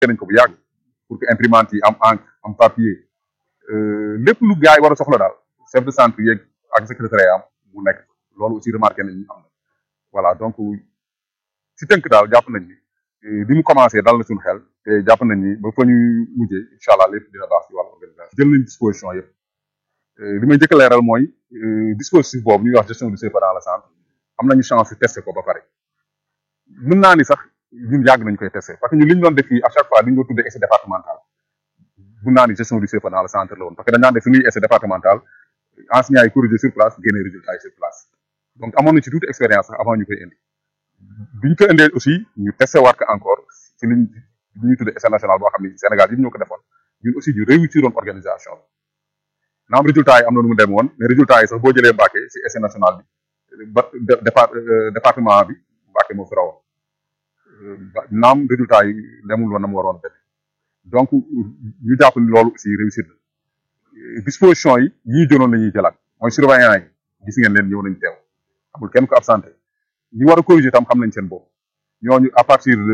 nañ ko bu yàgg pour que imprimante yi am encre am papier lépp lu gars yi war a soxla daal chef de centre yeeg ak secrétaire am mu nekk loolu aussi remarqué nañ ñu am na voilà donc si tënk daal jàpp nañ ni bi mu commencé dal na suñu xel te jàpp nañ ni ba fa ñu mujjee incha allah lépp dina baax si wàllu organisation jël nañ disposition yëpp li may njëkk a leeral mooy dispositif boobu ñuy wax gestion du CFA dans le centre am nañu chance testé ko ba pare mën naa ni sax ñun yàgg nañu koy testé parce que ñun li ñu doon def fii à chaque fois li ñu doon tuddee essai départemental mën naa ni gestion du CFA dans le centre la woon parce que dañ daan def suñuy essai départemental enseignants yi corrigé sur place génne résultat yi sur place donc amoon na ci toute expérience sax avant ñu koy indi bi ñu ko indee aussi ñu testé waat ko encore ci liñ li ñuy tuddee essai national boo xam ne Sénégal yi ñoo ko defoon ñun aussi ñu réussir woon organisation bi naam résultat yi am na nu mu dem woon mais résultat yi sax boo jëlee Mbacké ci essai national bi ba département bi Mbacké moo fi rawoon naam résultat yi demul woon na mu waroon dem donc ñu jàpp ni loolu aussi réussir na disposition yi ñii jëloon la ñuy jëlaat mooy surveillant yi gis ngeen leen ñëw nañ teew amul kenn ko absenté ñi war a corriger tam xam nañ seen bopp ñooñu à partir de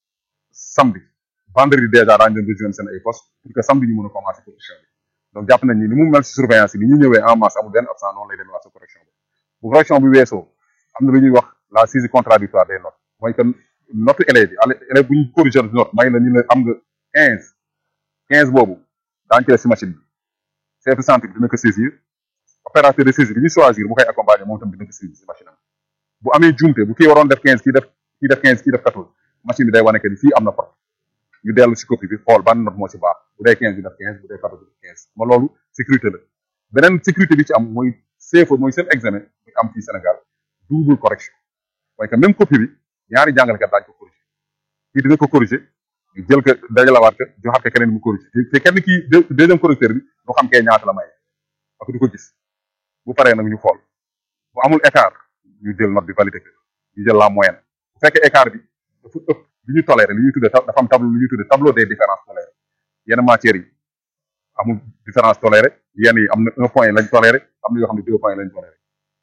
samedi vendredi déjà daañu leen rejoindre seen ay poste pour que samedi ñu mën a commencer correction bi donc jàpp nañ ni ni mu mel si surveillance yi ni ñu ñëwee en masse amul benn absent noonu lay demee waa sa correction bi bu correction bi weesoo am na lu ñuy wax la saisie contradictoire des notes mooy que note élèves yi élève bu ñu corriger note may la ñu ne am nga quinze quinze boobu daañu ko def si machine bi chef de centre bi dina ko saisir opérateur de saisie bi ñu choisir bu koy accompagner moom tam dina ko saisir si machine am bu amee jumte bu kii waroon def quinze kii def kii def quinze kii def quatorze machine bi day wane que ni fii am na faute ñu dellu si copie bi xool ban note moo ci baax bu dee quinze bi def quinze bu dee quatorze bi def quinze ma loolu sécurité la beneen sécurité bi ci am mooy CFA mooy seen examen bi am fii Sénégal double correction mooy que même copie bi ñaari jàngalekat daañu ko corriger kii dina ko corriger ñu jël ko dajalawaat ko joxaat ko keneen mu corriger te kenn kii deuxième correcteur bi du xam kee ñaata la may parce que du ko gis bu paree nag ñu xool bu amul écart ñu jël note bi validé ko ñu jël la moyenne bu fekkee écart bi dafa ëpp li ñu toléré li ñuy tuddee dafa am tableau li ñuy tuddee tableau des différences tolérées yenn matières yi amul différence tolérée yenn yi am na un point lañ toléré am na yoo xam ne deux points lañ toléré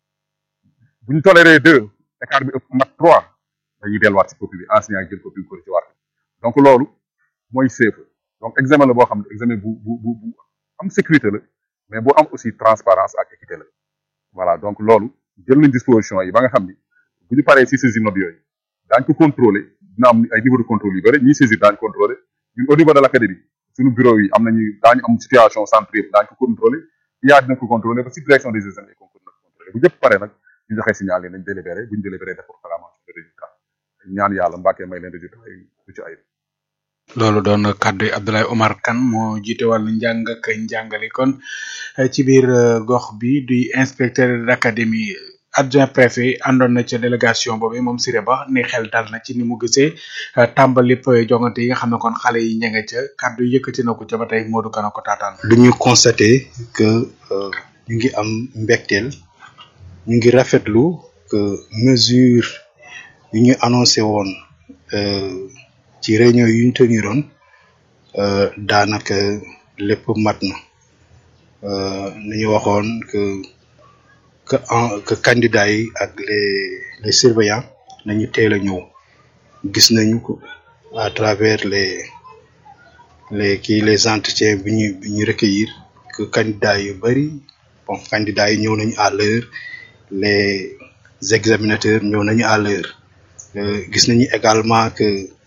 bu ñu toléré deux écart bi ëpp mat trois dañuy delluwaat si copie bi enseignant yi jël copie bi corrigé waat donc loolu mooy CFA donc examen la boo xam ne examen bu bu bu bu am sécurité la mais bu am aussi transparence ak équité la voilà donc loolu jël nañ disposition yi ba nga xam ni bu ñu paree si saisir note yooyu daañu ko contrôler dina am ay niveau de contrôle yu bëri ñiy saisir daañu contrôler ñun au niveau de l' académie suñu bureau yi am nañu daañu am situation centre yëpp daañu ko contrôler IA dina ko contrôler ba si direction des examens et concours dina ko contrôler bu jëpp pare nag ñu joxe signal yi nañ délibéré bu ñu délibéré def proclamation de résultat ñaan yàlla Mbàkke may leen résultat yi du ci ay loolu doon kàddu yi Abdoulaye Omar Kane moo jiite wàllu njàng ak njàngale kon ci biir gox bi di inspecteur d'académie adjoint préfet àndoon na ca délégation boobu moom Siré Ba ni xel dal na ci ni mu gisee tàmbali jongante yi nga xam ne kon xale yi ña nga ca kàddu yëkkati na ko ca ba tey Modou Kana ko taataan. lu ñu constaté que ñu ngi am mbégteel ñu ngi rafetlu que mesure yu ñu annoncé woon. ci réunion yu ñu teniroon daanaka lépp mat na ni ñu waxoon que que en que candidats yi ak les les surveillants nañu teel a ñëw gis nañu ko à travers les les kii les entretiens bi ñu bi ñu recueillir que candidats yu bari bon candidats yi ñëw nañu à l'heure les examinateurs ñëw nañu à l'heure gis nañu également que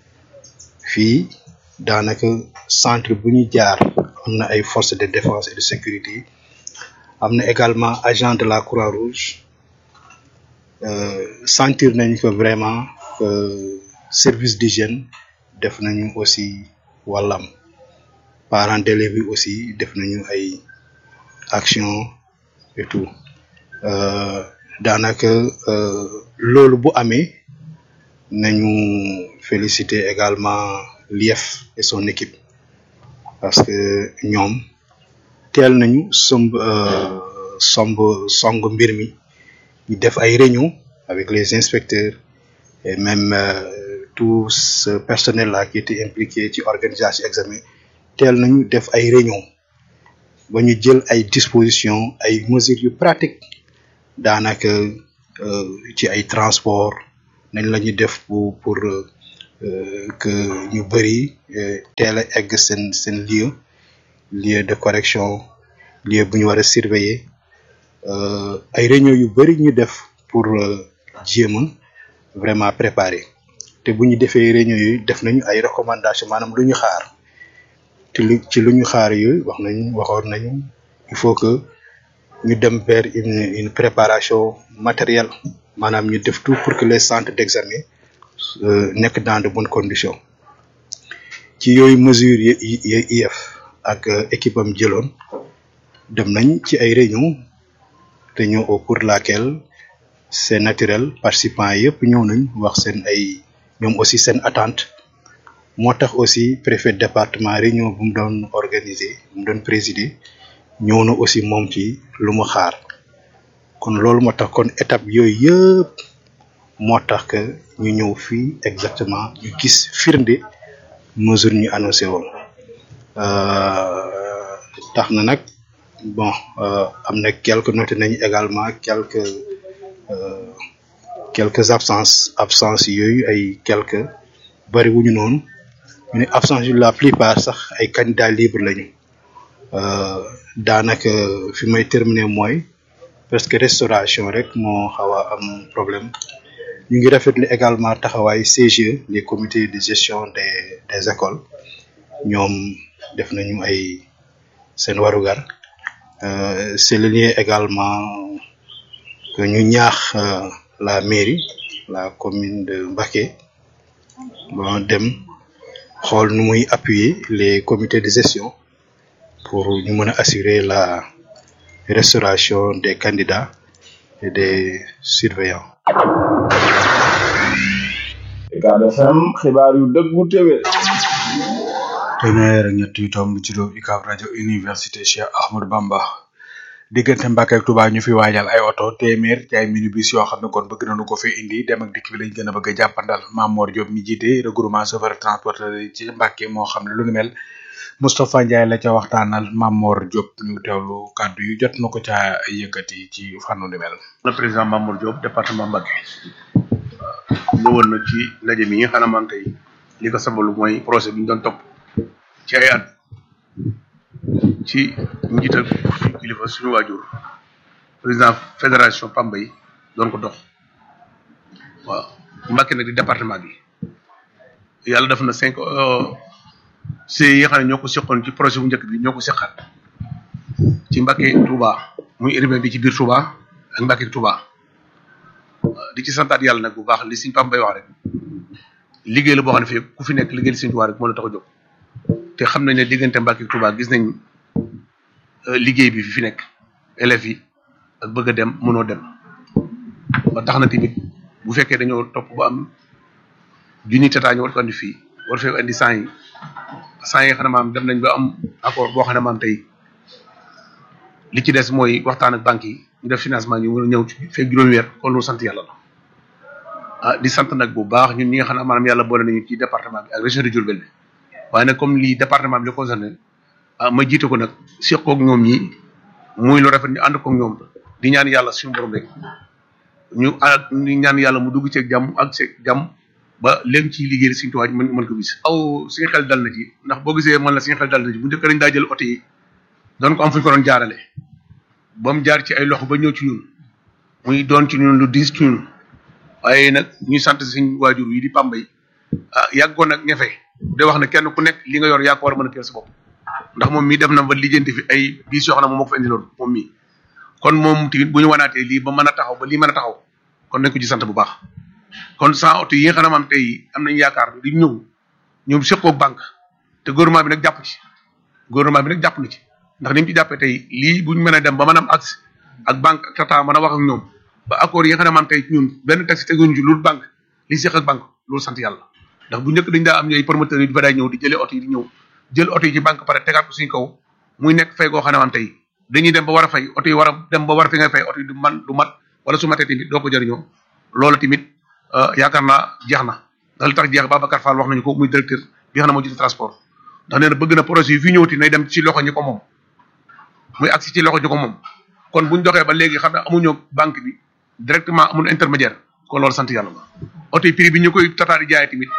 fii daanaka centre bu ñu jaar am na ay forces de défense et de sécurité am na également agent de la Croix-Rouge sentir nañu que vraiment que service d'hygiène def nañu aussi wàllam parents d'élèves bi aussi def nañu ay action et tout daanaka loolu bu amee nañu féliciter également l'IEF et son équipe parce que ñoom teel nañu somb somb song mbir mi ñu def ay réunion avec les inspecteurs et même tout ce personnel là qui était impliqué ci organisation examen teel nañu def ay réunion ba ñu jël ay dispositions ay mesures yu pratiques daanaka ci ay transport nañ la ñuy def pour pour que ñu bëri teel a egg seen seen lieu lieu de correction lieu bu ñu war a surveiller ay réunion yu bëri ñu def pour jéem a vraiment préparer te bu ñu defee réunion yooyu def nañu ay recommandations maanaam lu ñu xaar te lu ci lu ñu xaar yooyu wax nañu waxoon nañu il faut que ñu dem vers une une préparation matérielle maanaam ñu def tout pour que les centres d'examen nekk dans de bonnes conditions ci yooyu mesures yi IEF ak équipe am jëloon dem nañ ci ay réunion réunion au cours de laquelle c'est naturel participants yëpp ñëw nañ wax seen ay ñoom aussi seen attente moo tax aussi préfet département réunion bu mu doon organiser bu mu doon présider ñëw na aussi moom ci lu mu xaar kon loolu moo tax kon étape yooyu yëpp moo tax que ñu ñëw fii exactement ñu gis firnde mesure ñu annoncé woon tax na nag bon am na quelques noté nañu également quelques quelques absences absences yooyu ay quelques bari wuñu noonu ñu ne absence yu la plupart sax ay candidats libres lañu daanaka fi may terminer mooy presque restauration rek moo xaw a am problème ñu ngi rafetlu également taxawaay CGE les comités de gestion des des écoles ñoom def nañu ay seen warugar c'est le lien également que ñu ñaax la mairie la commune de Mbacké bon dem xool nu muy appuyer les comités de gestion pour ñu mën a assurer la restauration des candidats et des surveillants. Ucab FM xibaar yu dëggu téwé téeméer ak ñett yu tomb ci doob UCAB rajo université Cheikh Ahmadou Bamba diggante Mbàkke ak Touba ñu fi waajal ay oto téeméer ci ay minibus yoo xam ne kon bëgg nañu ko fi indi dem ak dikk bi lañ gën a bëgg a jàppandal Mamor Diop mi jiite regroupement chauffeur transporteur yi ci Mbàkke moo xam ne lu ni mel Moustapha Ndiaye la ca waxtaanal Mamor Diop ñu teewlu kàddu yu jot na ko ca yëkkati ci fànnu ni mel. le président Mamour Diop département Mbacké ñëwoon na ci ndaje mi nga xam ne man tey li ko sabalu mooy projet bi ñu doon topp ci ay at ci njiital suñu kilifa suñu waajur président fédération Pambay doon ko dox waaw Mbacké nag di département bi yàlla def na cinq ci yi nga xam ne ñoo ko seqoon ci projet bu njëkk bi ñoo ko seqaat ci Mbacké Touba muy urbain bi ci biir Touba ak Mbacké Touba di ci santaat yàlla nag bu baax li Sëñ Pam Bay wax rek liggéey la boo xam ne fii ku fi nekk liggéey li Sëñ Touba rek moo la tax a jóg te xam nañ ne diggante Mbacké Touba gis nañ liggéey bi fi fi nekk élèves yi ak bëgg a dem mënoo dem ba tax na tamit bu fekkee dañoo topp ba am junni tataa ñu war ko andi fii war fee andi cent yi cent yi nga xam ne maam dem nañ ba am accord boo xam ne maam tey li ci des mooy waxtaan ak banques yi ñu def financement ñu mën a ñëw ci fekk juróomi weer kon loolu sant yàlla la ah di sant nag bu baax ñun ñi nga xam ne maanaam yàlla boole nañu ci département bi ak région de Diourbel bi waaye nag comme lii département bi la concerné ah ma jiite ko nag seq koog ñoom ñi muy lu rafet ñu ànd koog ñoom di ñaan yàlla suñu borom rek ñu ànd ñu ñaan yàlla mu dugg ceeg jàmm ak ceeg jàmm ba léegi ci liggéey suñu tuwaay mën mën ko gis. aw suñu xel dal na ci ndax boo gisee man la suñu xel dal na ci bu njëkk dañ daa jël oto yi doon ko am fu ñu ko doon jaarale ba mu jaar ci ay loxo ba ñëw ci ñun muy doon ci ñun lu diis ci ñun waaye nag ñuy sant suñu waajur yi di Pambay ah yàggoon nag ñefe de wax ne kenn ku nekk li nga yor yaa ko war a mën a teel sa bopp ndax moom mii def na ba lijjanti fi ay biis yoo xam ne moom moo ko fa indiloon moom mii kon moom tamit bu ñu wanaatee lii ba mën a taxaw ba lii mën a taxaw kon nañ ko ci sant bu baax kon sans oto yi nga xam ne maam tey am nañ yaakaar di ñëw ñoom seqoog banque te gouvernement bi nag jàpp ci gouvernement bi nag jàpp na ci ndax ni mu ci jàppee tey lii buñ mën a dem ba mën a am accès ak banque ak tata mën a wax ak ñoom ba accord yi nga xam ne maam tey ñun benn taxi teguñu ci loolu banque li seq ak banque loolu sant yàlla ndax bu njëkk dañ daa am ñooy promoteurs yi di fa daay ñëw di jëlee oto yi di ñëw jël oto yi ci banque pare tegaat ko suñu kaw muy nekk fay goo xam ne maam tey dañuy dem ba war a fay oto yi war a dem ba war a fi ngay fay oto yi du man du mat wala su matee tamit doo ko jëriñoo loolu tamit yaakaar naa jeex na ndax li tax jeex Babacar Fall wax nañu ko muy directeur bi xam ne moo jiite transport ndax nee na bëgg na projet yi fi ñëwati nay dem ci loxo ñi ko moom muy agsi ci loxo ñi ko moom kon buñ doxee ba léegi xam ne amuñu banque bi directement amul intermédiaire kon loolu sant yàlla la oto yi prix bi ñu koy tataari jaayee tamit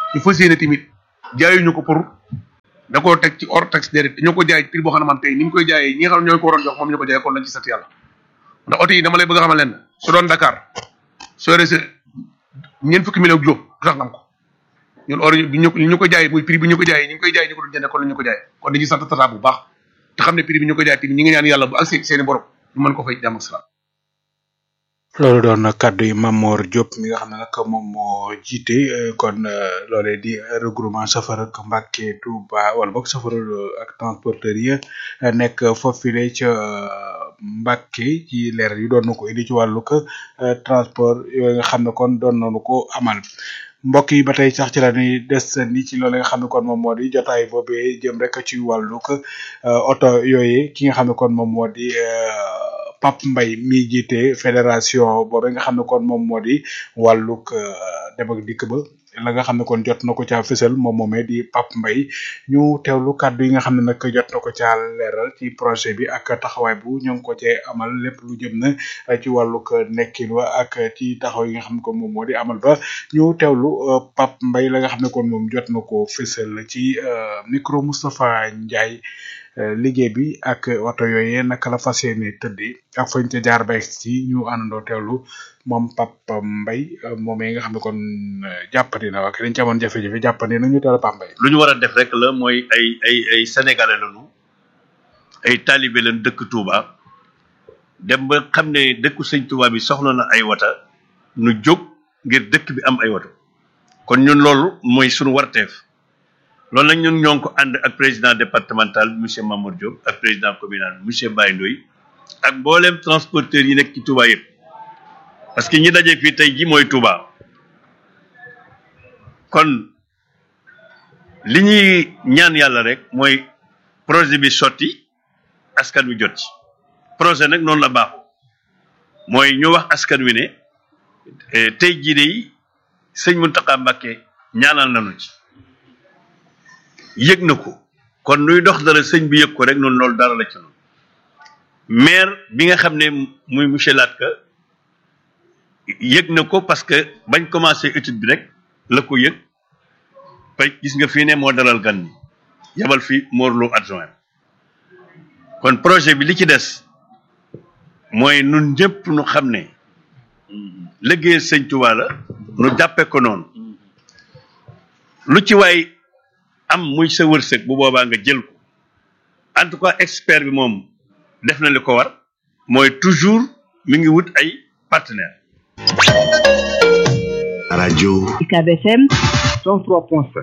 ñu fas yéene tamit jaayuñu ko pour da koo teg ci hors taxe déedéet dañoo ko jaay prix boo xam ne man tey ni mu koy jaayee ñi nga xam ne ñoo ko waroon jox moom ñu ko jaayee kon lañ ci sant yàlla ndax oto yi dama lay bëgg a xamal leen su doon Dakar soo rese ñeent fukki million juróom du tax ngam ko ñun or bi ñu ñu ko jaayee muy prix bi ñu ko jaayee ñu ngi koy jaay ñu ko doon jëndee kon la ñu ko jaayee kon dañuy sant tata bu baax te xam ne prix bi ñu ko jaayee tamit ñi ngi ñaan yàlla bu accès seeni borom ñu mën ko fay jàmm ak salaam loolu doon kaddu yi Mamor Diop mi nga xam ne nag moom moo jiite kon loolee di regroupement chauffeur ak Mbàkke Touba wala boog chauffeur ak transporteur yi nekk foofule ca Mbàkke ci leer yi doon na ko indi ci wàllu transport yooyu nga xam ne kon doon nañu ko amal mbokk yi ba tey sax ci la ñuy des ni ci loolu nga xam ne kon moom moo di jotaay boobee jëm rek ci wàllu oto yooyu ki nga xam ne kon moom moo di. Pape Mbaye mi jiite fédération boobu nga xam ne kon moom moo di wàllug dem ak dikk ba la nga xam ne kon jot na ko caa fësal moom moomee di Pape Mbaye ñu teewlu kàddu yi nga xam ne nag jot na ko caa leeral ci projet bi ak taxawaay bu ñu ngi ko cee amal lépp lu jëm na ci wàllug nekkin wa ak ci taxaw yi nga xam ne kon moom moo di amal ba ñu teewlu Pape Mbaye la nga xam ne kon moom jot na ko fësal ci micro Moustapha Ndiaye. liggéey bi ak oto yooyee naka la fas yéene tëddee ak fañ ca jaar ba ci ñu àndandoo teewlu moom Pape Mbaye moomee nga xam ne kon jàppandi na wax dañ ci amoon jafe-jafe jàppandi na ñu teewlu Pape Mbaye. lu ñu war a def rek la mooy ay ay ay sénégalais lañu ay talibé lañ dëkk Touba dem ba xam ne dëkku sëñ Touba bi soxla na ay wata nu jóg ngir dëkk bi am ay wato kon ñun loolu mooy suñu warteef. loolu nag ñun ñoo ngi ko ànd ak président départemental monsieur Mamour Diop ak président communal monsieur Baye Ndoye ak mboolem transporteur yi nekk ci Touba yëpp parce que ñi daje fii tey ji mooy Touba kon li ñuy ñaan yàlla rek mooy projet bi sotti askan wi jot ci projet nag noonu la baaxu mooy ñu wax askan wi ne tey jii de sëñ Mountakha Mbacké ñaanal nañu ci yëg na ko kon nuy dox dara sëñ bi yëg ko rek noonu loolu dara la ci noonu maire bi nga xam ne muy monsieur Latka yëg na ko parce que bañ commencé étude bi rek la ko yëg pay gis nga fii ne moo dalal gan ñi yabal fi Morlo adjoint kon projet bi li ci des mooy nun ñëpp nu xam ne liggéey sëñ Tuubaa la nu jàppe ko noonu lu ci waay am muy sa wërsëg bu boobaa nga jël ko en tout cas expert bi moom def na li ko war mooy toujours mi ngi wut ay partenaire rajo UCAB FM 103.7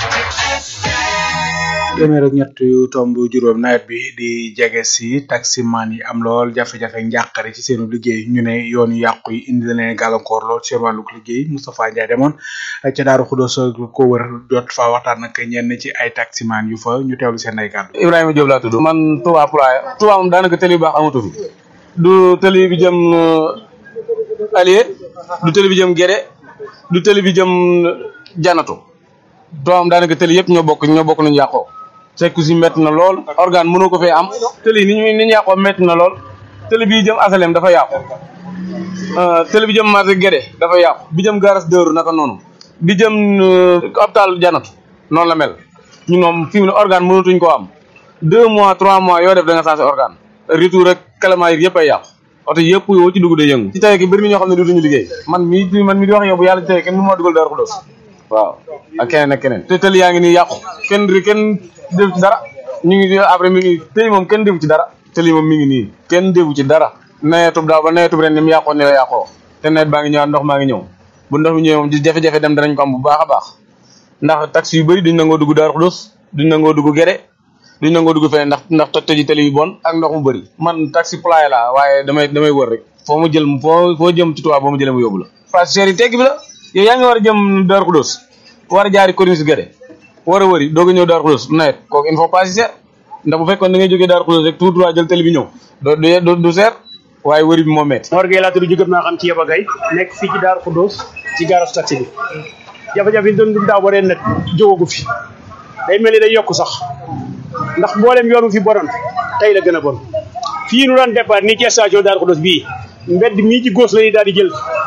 téeméer ak ñett yu tomb juróom nawet bi di jege si taximan yi am lool jafe-jafe njàqare ci seenu liggéey ñu ne yoon yu yàqu yi indi na leen gàllankoor lool seen wàllug liggéey Moustapha Ndiaye demoon ca Daaru Xudoos ko wër jot fa waxtaan ak ñenn ci ay taximan yu fa ñu teewlu seen ay kàddu. Ibrahima Diop laa tudd man Touba Poulaye Touba moom daanaka tëli bu baax amatu fi du tëli bi jëm Alié du tëli bi jëm Guédé du tëli bi jëm Janatu Touba moom daanaka tëli yëpp ñoo bokk ñoo bokk nañu yàqoo sekku si métti na lool organe mënoo ko fee am tëli ni ñu ni ñu yàqoo métti na lool tëli bi jëm asalem dafa yàqu tëli bi jëm marché Guédé dafa yàqu bi jëm garas dëru naka noonu bi jëm hôpital Janatu noonu la mel ñu moom fi mu ne organe mënatuñ koo am deux mois trois mois yoo def da nga changé organe retour rek kalamaa yëpp ay yàqu oto yëpp yoo ci dugg day yëngu ci tey ki bëri na ñoo xam ne dutuñu liggéey man mii man mi di wax yow bu yàlla ci tey kenn mënu maa dugal Daaru Xudoos waaw ak keneen ak keneen te tëli yaa ngi nii yàqu kenn kenn def ci dara ñu ngi après mi ngi tëli moom kenn defu ci dara tëli moom mi ngi nii kenn defu ci dara nawetub daaw ba nawetub ren ni mu yàqoon ni la yàqoo te nawet baa ngi ñëwaat ndox maa ngi ñëw bu ndox mi ñëwee moom di jafe-jafe dem danañ ko am bu baax a baax ndax taxi yu bëri duñ nangoo dugg Daaru Xudoos duñ nangoo dugg Guédé duñ nangoo dugg feneen ndax ndax toj toji tëli yu bon ak ndox mu bëri man taxi pulaay laa waaye damay damay wër rek foo ma jël foo foo jëm ci tubaab boo ma jëlee mu yóbbu la passagers yi tegg bi la yow yaa ngi war a jëm Daaru Xudoos war a jaari corniche Guédé war a wëri doog a ñëw Daaru Xudoos nawet kooku il faut pas si seer ndax bu fekkoon da ngay jógee Daaru Xudoos rek tout droit jël télé bi ñëw do du du seer waaye wëri bi moo metti Mor Gueye laa tudd jógëm naa xam ci Yaba Gaye nekk fii ci Daaru Xudoos ci garage taxi bi jafe-jafe yi doon dund daaw ba ren nag jógagu fi day mel ni day yokk sax ndax mboolem yoon wu fi bonoon tey la gën a bon fii nu daan départ nii ci station Daaru Xudoos bii mbedd mii ci góos la ñuy daal di jël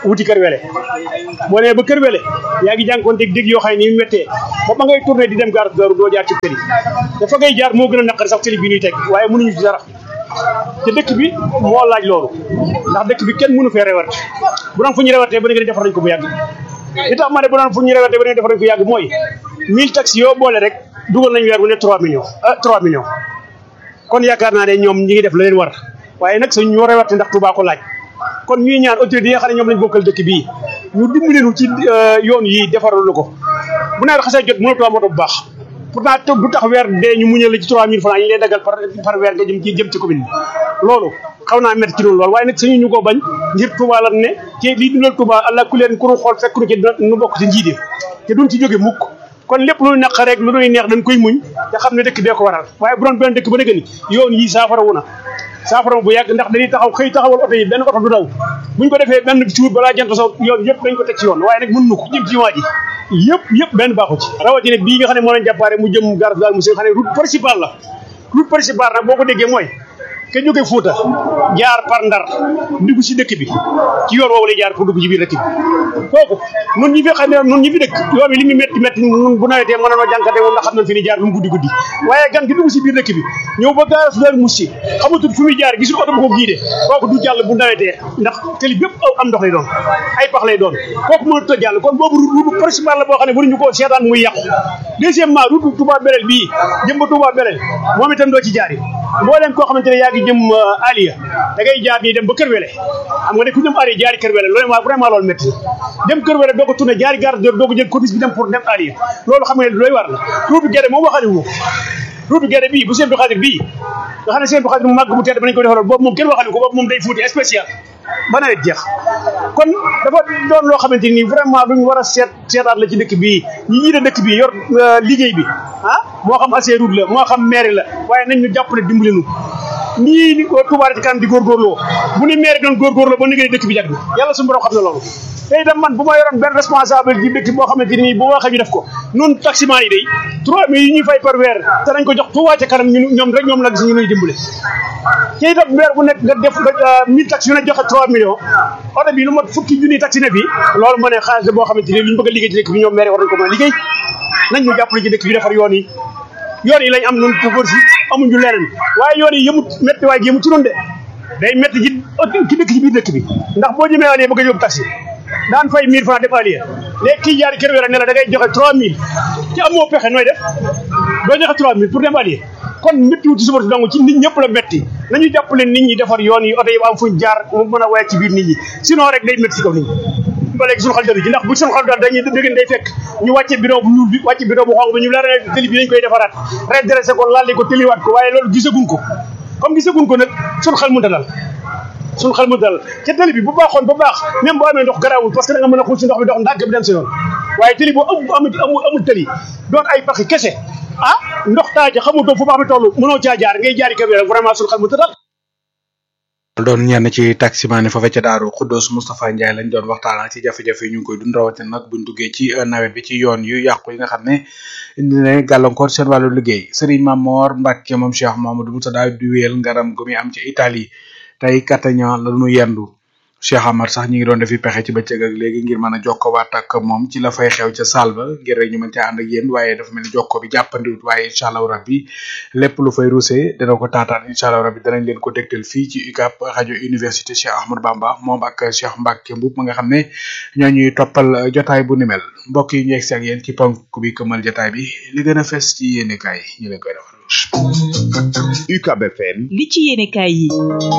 wuti kër wele boo nee ba kër wele yaa ngi jànkoonteeg dégg yoo xam ne ni mu méttee ba ba ngay tourné di dem gare Daaru doo jaar ci tëli dafa ngay jaar moo gën a naqari sax tëli bi ñuy teg waaye mënuñu ci dara te dëkk bi moo laaj loolu ndax dëkk bi kenn mënu fee rewarte bu doon fu ñu rewartee ba nga defar nañ ko bu yàgg li tax ma ne bu doon fu ñu rewartee ba nga defar nañ ko yàgg mooy mille taxi yoo boole rek dugal nañ weer bu ne trois millions ah trois millions kon yaakaar naa ne ñoom ñi ngi def la leen war waaye nag suñ ñoo rewarte ndax Touba ko laaj kon ñuy ñaan autorité yi nga xam ne ñoom lañ bokkal dëkk bii ñu dimbali nu ci yoon yi defaral ko bu nawet xasee jot mënatoo am oto bu baax pourtant du tax weer dee ñu muñal la ci 3000 francs yi lay daggal par par weer nga jëm ci jëm ci commune bi loolu xaw naa métti ci loolu lool waaye nag suñu ñu ko bañ ngir Touba lan ne ci lii dundal Touba allah ku leen ku nu xool fekk nu ci nu bokk ci njiite te duñ ci jóge mukk kon lépp lu naq rek lu nuy neex dañ koy muñ te xam ne dëkk bee ko waral waaye bu doon benn dëkk ba nëgë ni yoon yi saafara wu na saafara bu yàgg ndax dañuy taxaw xëy taxawal oto yi benn oto du daw buñ ko defee benn cuur balaa jant so yoon yëpp dañ ko teg ci yoon waaye nag mën nu ko jëm ci waa ji yëpp yëpp benn baaxu ci rawatina bii nga xam ne moo leen jàppaare mu jëm garas daal mu si nga xam ne route principale la route principale nag boo ko déggee mooy ke jóge Fuuta jaar par Ndar dugg si dëkk bi ci yoon woowu lay jaar pour dugg ci biir dëkk bi kooku nun ñi fi xam ne nun ñi fi dëkk yoon bi li mu métti métti nun bu nawetee mën nanoo jànkate moom ndax xam nañ fi ni jaar lu mu guddi guddi waaye gan gi dugg si biir dëkk bi ñëw ba garas daal mus si xamatul fu muy jaar gisul oto bu ko giide kooku du jàll bu nawetee ndax tëli bépp am ndox lay doon ay pax lay doon kooku mënut a jàll kon boobu route principale la boo xam ne waruñu ko seetaan muy yàqu deuxièmement route Touba Belel bii jëm ba Touba Belel moom itam doo ci jaari mbooleem koo xamante ne yaa ngi jëm Aliya da ngay jaar nii dem ba Kër Wele xam nga ne ku jëm Aliya jaari Kër Wele loolu ma vraiment loolu métti dem Kër Wele doo ko tourné jaari gare doo ko jël corniche bi dem pour dem Aliya loolu xam nga ne looy war la route bi Guédé moom waxale wu route bi Guédé bii bu seen bi xadir bii nga xam ne seen bi xadir mu màgg mu tedd ba nañ ko defaloon boobu moom kenn waxale ko boobu moom day fuuti spécial ba nawet jeex kon dafa doon loo xamante ni vraiment luñ war a seet seetaat la ci dëkk bii ñi ñii de dëkk bii yor liggéey bi ah moo xam Ageroute la moo xam mairie la waaye nañ ñu jàppale dimbali nu nii ni Touba ci kanam di góorgóorloo bu ni mairie doon góorgóorloo ba liggéey dëkk bi jag na yàlla suñu borom xam na loolu te itam man bu ma yoroon benn responsable ci dëkk boo xamante ni bu waxee ñu def ko nun taximan yi day trois mille yi ñuy fay par weer te nañ ko jox Touba ca kanam ñu ñoom rek ñoom la gis ñu nuy dimbale te itam weer bu nekk nga def nga mille taxi yu ne joxe trois millions oto bi lu mot fukki junni taxi ne bi loolu ma ne xaalis la boo xamante ni lu ñu bëgg a liggéey ci dëkk bi ñoom maire war nañ ko mën a liggéey nañ ñu jàppale ci dëkk bi defar yoon yi yoon yi lañ am nun pour si amuñu leneen waaye yoon yi yëmut métti waaye yëmut ci noonu de day métti ci ci dëkk ci biir dëkk bi ndax boo jëmee Aliya bëgg a yóbbu taxi daan fay 1000 francs def Aliya léegi kii jaari kër wéra ne la da ngay joxe 3000 ci amoo pexe nooy def doo joxe 3000 pour dem Aliya kon méttiwut ci suba si dong ci nit ñëpp la métti nañu jàppale nit ñi defar yoon yi oto yi am fuñ jaar mu mën a woyat ci biir nit ñi sinon rek day métti ci kaw nit ñi ba léegi suñu xel dalu ci ndax bu suñu xel dal dañuy dëgg day fekk ñu wàcce bidon bu ñuul bi wàcce bidon bu xonq bi ñu leer ne tëli bi dañ koy defaraat redressé ko lalli ko tëliwaat ko waaye loolu gisaguñ ko comme gisaguñ ko nag suñu xel mënta dal suñu xel mënta dal ca tëli bi bu baaxoon ba baax même boo amee ndox garaawul parce que da nga mën a xuus si ndox bi dox ndànk bi dem si yoon waaye tëli boo amul amul amul tëli doon ay paxi kese ah ndox taaja xamutoo fu baax mi toll mënoo caa jaar ngay jaari kër rek vraiment suñu xel mënta dal doon ñenn ci taximaan yi foofe ca daaru Xuddoos Moustapha Ndiaye lañ doon waxtaan ci jafe-jafe yi ñu ngi koy dund rawatina nag buñ duggee ci nawet bi ci yoon yu yàqu yi nga xam ne indi na gàllankoor seen wàllu liggéey Serigne Mamor Mbacke moom Cheikh Mamadou Moussa daal di wéyal ngaram gu muy am ci Italie tey Catania la ñu yendu Cheikh Amar sax ñi ngi doon defi pexe ci bëccëg ak léegi ngir mën a jokkowaat ak moom ci la fay xew ca saal ba ngir rek ñu mën caa ànd ak yéen waaye dafa mel ni jokko bi jàppandiwut waaye incha allah rabbi lépp lu fay ruusee dana ko taataan incha allah rabbi danañ leen ko dégtal fii ci UCAB rajo université Cheikh Ahmadou Bamba moom ak Cheikh Mbacke Mboup ma nga xam ne ñoo ñuy toppal jotaay bu ni mel mbokk yi ñu yegg si ak yéen ci ponk bi këmal jotaay bi li gën a fes ci yéene kaay ñu leen koy defal. UCAB FM. li ci yéene kaay yi.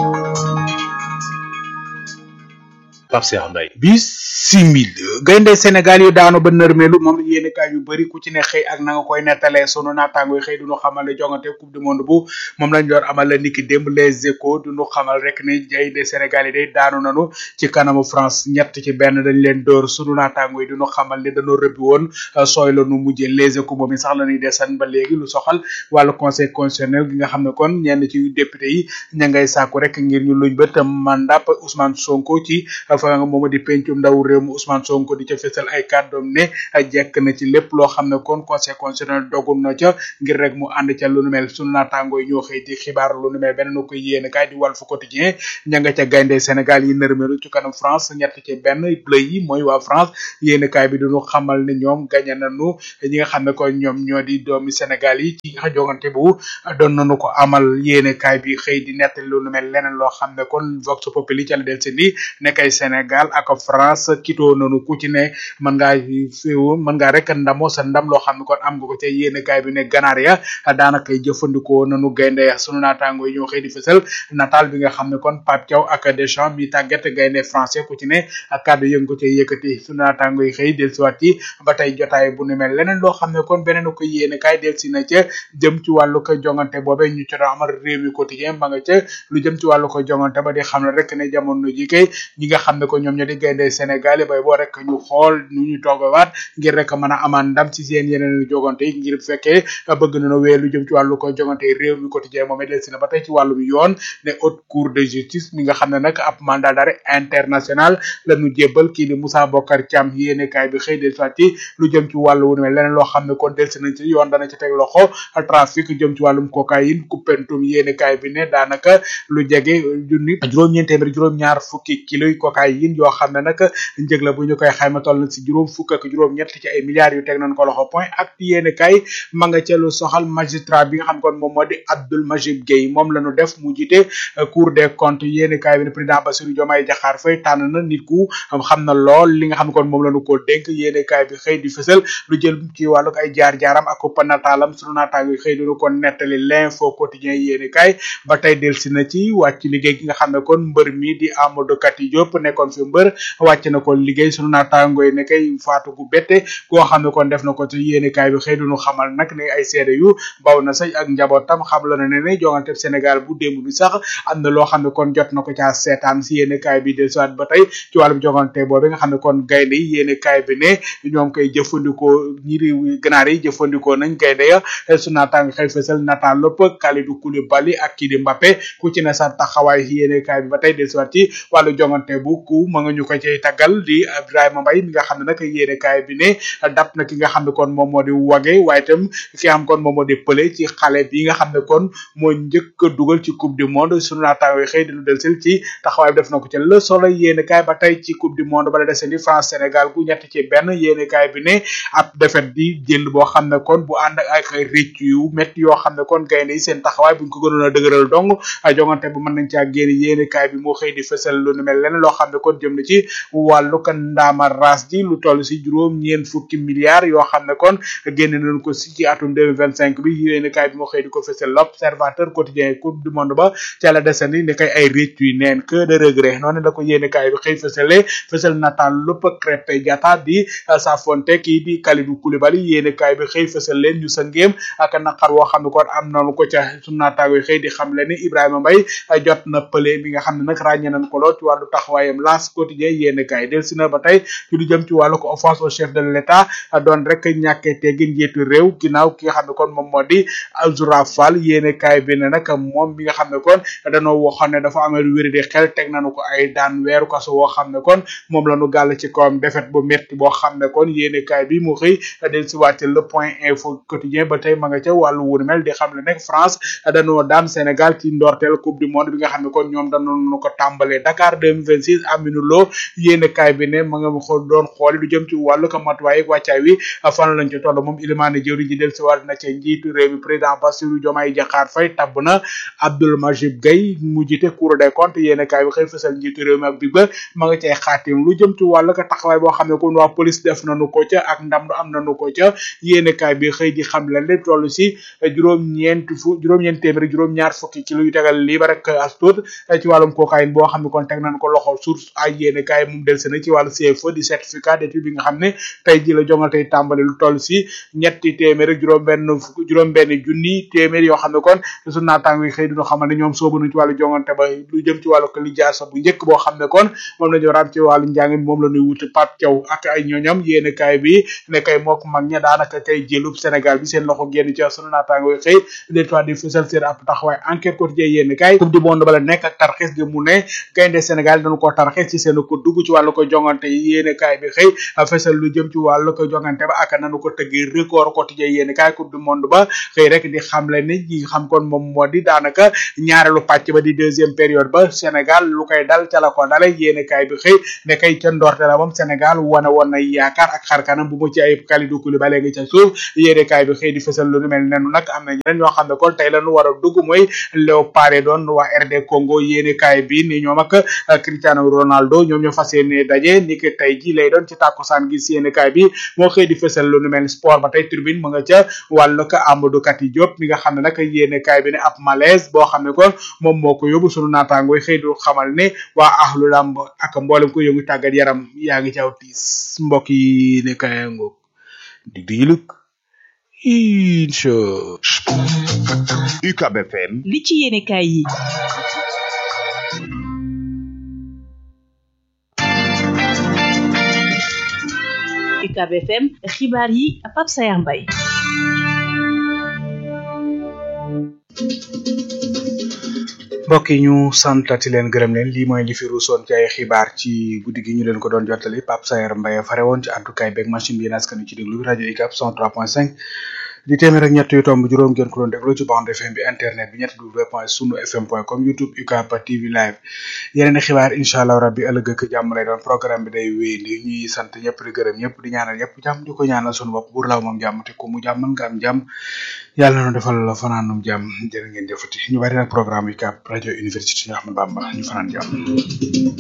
Pape Cheikh Mbaye bisimil gaynde Sénégal yu daanu ba nërmeelu moom la yéene kaay yu bëri ku ci ne xëy ak na nga koy nettalee sunu naataango yi xëy duñu xamal ne jongante coupe du monde bu moom lañ doon amal la niki démb les échos duñu xamal rek ne gaynde Sénégal yi day daanu nanu ci kanamu France ñett ci benn dañ leen dóor sunu naataango yi duñu xamal ne dañoo rëbbi woon sooy la nu mujjee les échos moom i sax la ñuy desan ba léegi lu soxal wàllu conseil constitutionnel gi nga xam ne kon ñenn ci député yi ña ngay sàkku rek ngir ñu luñ bët mandat Ousmane Sonko ci fa nga mooma di pencum ndaw réew mu Ousmane Sonko di ca fësal ay kàddoom ne jekk na ci lépp loo xam ne kon conseil constitutionnel dogul na ca ngir rek mu ànd ca lu nu mel sunu naataangoo yi ñoo xëy di xibaar lu nu mel beneen ko yéene kaay di Walf Quotidien ña nga ca gaynde Sénégal yi nërmeelu ci kanam France ñett ci benn bleu yi mooy waa France yéene kaay bi duñu xamal ne ñoom gañe nañu ñi nga xam ne ko ñoom ñoo di doomi Sénégal yi ci jogante bu doon nañu ko amal yéene kaay bi xëy di nettali lu nu mel leneen loo xam ne kon Vox Populi ca la del seen di nekkay Sénégal ak France kitoo nañu ku ci ne mën ngaa féewu mën ngaa rek ndamoo sa ndam loo xam ne kon am nga ko ca yéene kaay bi ne ganaar ya daanaka jëfandikoo nañu gaynde ya sunu naataango yi ñoo xëy di fësal nataal bi nga xam ne kon Pape Thiaw ak Deschamps mi tàggat gaynde français ku ci ne ak kàddu yëngu ko ca yëkkati sunu naataango yi xëy dellusiwaat ci ba tey jotaay bu nu mel leneen loo xam ne kon beneen ko yéene kaay dellusi na ca jëm ci wàllu ko jongante boobe ñu ci doon amal réew mi quotidien ma nga ca lu jëm ci wàllu ko jongante ba di xam ne rek ne jamono ji kay ñi nga xam ne ko ñoom ñoo di gaynde Sénégal yi bay boo rek ñu xool nu ñu toogawaat ngir rek mën a amaan ndam ci seen yeneen jogante yi ngir fekkee bëgg nañu wee lu jëm ci wàllu ko jogante réew mi quotidien moom it dellusi na ba tey ci wàllum yoon ne haute cour de justice mi nga xam ne nag ab mandat d'arrêt international la ñu jébbal kii di Moussa Bokar Thiam yéene kaay bi xëy del soit ci lu jëm ci wàllu wu ne leneen loo xam ne kon delsi nañ ci yoon dana ci teg loxo trafic jëm ci wàllum cocaïne coupentum yéene kaay bi ne daanaka lu jege junni juróom-ñeent téeméer juróom-ñaar fukki kilo yi cocaïne yoo xam ne nag njëg la bu ñu koy xayma toll na si juróom fukk ak juróom-ñett ci ay milliards yu teg nañ ko loxo point ak yéene kaay ma nga ca lu soxal magistrat bi nga xam kon moom moo di Abdoul Majib Gueye moom la ñu def mu jiite cour des comptes yéene kaay bi ne président Bassirou Diomaye Diakhar Faye tànn na nit ku xam na lool li nga xam ne kon moom la ñu ko dénk yéene kaay bi xëy di fësal lu jël ci wàllu ay jaar-jaaram ak panataalam sunu naataango yi xëy dinu ko nettali l'info quotidien yéene kaay ba tey delsi na ci wàcc liggéey gi nga xam ne kon mbër mi di Amadou Kati Diop nekkoon fi mbër wàcc na ko liggéey sunu naataango yi ne kay faatu gu bette koo xam ne kon def na ko ci yéene kaay bi xëy dinu xamal nag ne ay seede yu baw na say ak njabootam xam la na ne ne jongante Sénégal bu démb bi sax am na loo xam ne kon jot na ko caa seetaan si yéene kaay bi delsiwaat ba tey ci wàllum jongante boobu nga xam ne kon gaynde yi yéene kaay bi ne ñoom koy jëfandikoo ñi réew ganaar yi jëfandikoo nañ gaynde ya su naataang xëy fësal nataal lépp Kalidou Koulibaly ak kii di Mbappé ku ci ne sa taxawaay yéene kaay bi ba tey delsiwaat ci wàllu jongante bu ku ma nga ñu ko cay taggal di Ibrahima Mbaye mi nga xam ne nag yéene kaay bi ne dab na ki nga xam ne kon moom moo di wage waaye itam ki nga xam kon moom moo di pële ci xale bi nga xam ne kon moo njëkk a dugal ci coupe du monde sunu naataang yi xëy di lu delsil ci taxawaay bi def na ko ci le soleil yéene kaay ba tey ci coupe du monde bala dese ni France Sénégal gu ñett ci benn yéene kaay bi ne ab defet di jël boo xam ne kon bu ànd ak ay rëcc yu métti yoo xam ne kon gaynde yi seen taxawaay buñ ko gënoon a dëgëral dong jongante bu mën nañ caa génn yéene kaay bi moo xëy di fësal lu nu mel leneen loo xam ne kon jëm na ci wàllu ko ndaama ras ji lu toll si juróom ñeen fukki milliards yoo xam ne kon génne nañ ko si ci atum 2025 bi yéene kaay bi moo xëy di ko fësal l'observateur quotidien coupe du monde ba ca la desandi ne kay ay rëcc yu neen que de regret noonu la ko yéene kaay bi xëy fësale fësal nataal lépp Krépin Diatta di Safonte kii di Kalidou Koulibaly yéene kaay bi xëy fësal leen ñu sa ngéem ak naqar woo xam ne kon am nañu ko ca sunu naataango yi xëy di xam le ni Ibrahima Mbaye jot na pële mi nga xam ne nag ràññee nañ ko lool ci wàllu taxawaayam laas quotidien yéene kaay del si na ba tey ci lu jëm ci wàllu ko offense au chef de l'état doon rek ñàkkee teggin njiitu réew ginnaaw ki nga xam ne kon moom moo di Azoura Fall yéene kaay bi ne nag moom bi nga xam ne kon danoo waxoon ne dafa amee lu wéri di xel teg nañu ko ay daan weeru kaso woo xam ne kon moom la ñu gàll ci kawam defet bu métti boo xam ne kon yéene kaay bi mu xëy del si wàcc le point info quotidien ba tey ma nga ca wàllu wunu mel di xam le nekk France dañoo daan Sénégal ci ndorteel coupe du monde bi nga xam ne kon ñoom dañoo ko tàmbalee Dakar 2026 Aminou Lo yéene kaay bi ne ma nga xool doon xooli lu jëm ci wàllu ko matuwaay ak wàccaay wi fan lañ ci toll moom Ilimane jëwri ji del si wàll na ca njiitu réew mi président Bassirou Diomaye Diakhar Faye tabb na Abdoul Majib Gueye mu jiite Cour des comptes yéene kaay bi xëy fësal njiitu réew mi ak bi ba ma nga cay xaatim lu jëm ci wàllu ko taxawaay boo xam ne kon waa police def nañu ko ca ak ndam du am nañu ko ca yéene kaay bi xëy di xam leen lépp toll si juróom-ñeent fu juróom-ñeent téeméer juróom-ñaar fukki kilo yu tegal lii ba rek as tuut ci wàllum cocaïne boo xam ne kon teg nañ ko loxo source ay yéene kaay moom del sena ci wàllu CFE di certificat d'étude bi nga xam ne tey ji la jongal tey tàmbali lu toll si ñetti téeméer ak juróom benn fukk juróom benn junni téeméer yoo xam ne kon su naataango yi xëy dina xamal ne ñoom soobu nañ ci wàllu jongante ba lu jëm ci wàllu ko li jaar sa bu njëkk boo xam ne kon moom la ñu raam ci wàllu njàng mi moom la ñuy wuti Pape Thiaw ak ay ñooñam yéene kaay bi ne kay mook mag ña daanaka tey jëlub Sénégal bi seen loxo génn ci sunu naataango yi xëy des fois di fësal seen ab taxawaay enquête quotidien yéene kaay coupe du monde ba la nekk ak tarxis gi mu ne gaynde Sénégal dañu ko tarxis waxee ci seen ko dugg ci wàllu ko jongante yi yéene kaay bi xëy fesal lu jëm ci wàllu ko jongante ba ak nanu ko tëggee record quotidien yéene kaay coupe du monde ba xëy rek di xamle ni ñi xam kon moom moo di daanaka ñaareelu pàcc ba di deuxième période ba Sénégal lu koy dal ca la ko dale yéene kaay bi xëy ne kay ca ndorte la moom Sénégal wane woon na yaakaar ak xarkanam bu mu ci ayib Kalidou Koulibaly ngi ca suuf yéene kaay bi xëy di fesal lu nu mel nenu nag am na ñeneen ñoo xam ne kon tey la nu war a dugg mooy Léopards doon waa RD Congo yéene kaay bi ni ñoom ak Cristiano Ronaldo ñoom ñoo fas yéene daje ni ki tey ji lay doon ci tàkkusaan gi yéene kaay bi moo xëy di fesal lu nu mel sport ba tey tribune mu nga ca wàllu ko Amadou Kati Diop mi nga xam ne nag yéene kaay bi ne ab malaise boo xam ne kon moom moo ko yóbbu sunu naataangooy xëy du xamal ne waa ahlu lamb ak mboolem ko yëngu tàggat yaram yaa ngi caw tiis mbokk yi ne kaay ngoog dig di yiluk incha UCAB FM li ci yéene kaay yi UCAB FM xibaar yi Pape Sayar Mbaye mbokk yi ñu santati leen gërëm leen lii mooy li fi ruusoon ci ay xibaar ci guddi gi ñu leen ko doon jottali Pape Sayer Mbaye fare woon ci àddukaay beeg machine bi yéen askan ci déglu bi rajo UCAB 103.5 di téeméer ak ñett yu tomb juróom ngeen ko doon déglu ci bande FM bi internet bi ñett w point sunu fm point com youtube UCAB TV live yeneen i xibaar incha allah rabbi ëllëg ak jàmm lay doon programme bi day wéy ni ñuy sant ñëpp di gërëm ñëpp di ñaanal ñëpp jàmm di ko ñaanal sunu bopp buur law moom jàmm te ku mu jàmmal nga am jàmm yàlla na defal la fanaanum jàmm jërë ngeen jëfati ñu bari nag programme UCAB rajo université Cheikh Ahmadou Bamba ñu fanaan jàmm